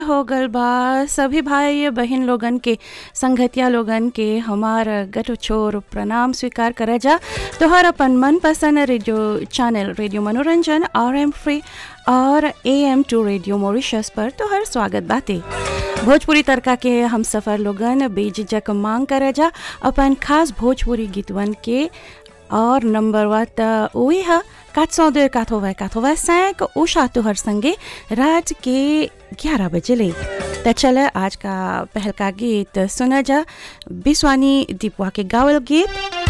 हो गल बा सभी भाई बहन लोगन के संगतिया लोगन के हमार गट छोर प्रणाम स्वीकार करे जा तोहर अपन मनपसंद रेडियो चैनल रेडियो मनोरंजन आर एम फ्री और A M two radio Mauritius पर तोहर स्वागत बाते भोजपुरी तड़का के हम सफ़र लोगन बेझिझक मांग करे जा अपन खास भोजपुरी गीतवन के और नंबर वा त वही है quatre cent deux quatre-vingt quatre-vingt-cinq उषा तुहर संगे रात के ग्यारह बजे ले त चल आज का पहल का गीत सुना जा बिस्वानी दीपवा के गावल गीत